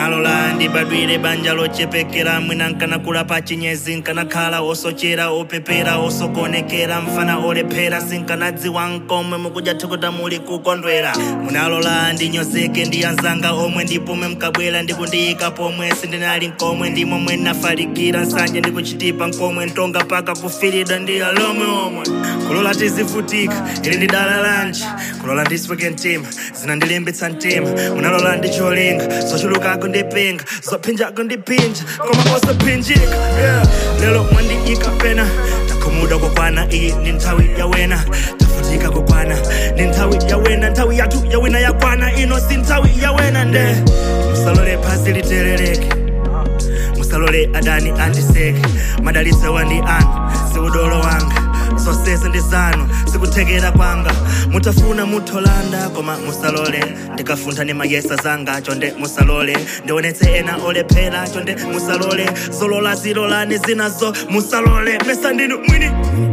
munalola ndibadwire banja lochepekera mwina nkanakula pa chinyezi nkanakhala osochera opepera osokonekera mfana olephera sinkanadziwa nkomwe mukudya thukuta muli kukondwera munalola ndinyozeke ndi anzanga omwe ndipomwe mkabwera ndikundiyika pomwe sindinali nkomwe ndimomwe nafalikira nsanje ndikuchitipa nkomwe ntonga paka kufirida ndi alomwe omwe kulola tizivutika ili ndi dala lanji kulola ndisweke mtima zinandilimbitsa mtima munalola ndicholinga zochulukako ndipinga zophinjako ndipinja koma osaphinjika yeah. lero mwandiyika pena takhumuda kokwana iyi ndi nthawi yawena tafutika kokwana ndi nthawi yawena nthawi yathu yawina yakwana ino si nthawi yawena nde musalole phasi literereke musalole adani andiseke madalitso wandi anu siudolo wanga zonsese ndi zanu sikuthekera kwanga mutafuna mutholanda koma musalole ndikafuntha ni mayesa zanga chonde musalole ndionetse ena olephera chonde musalole zolola zilolani zinazo musalole mesa ndinu mwini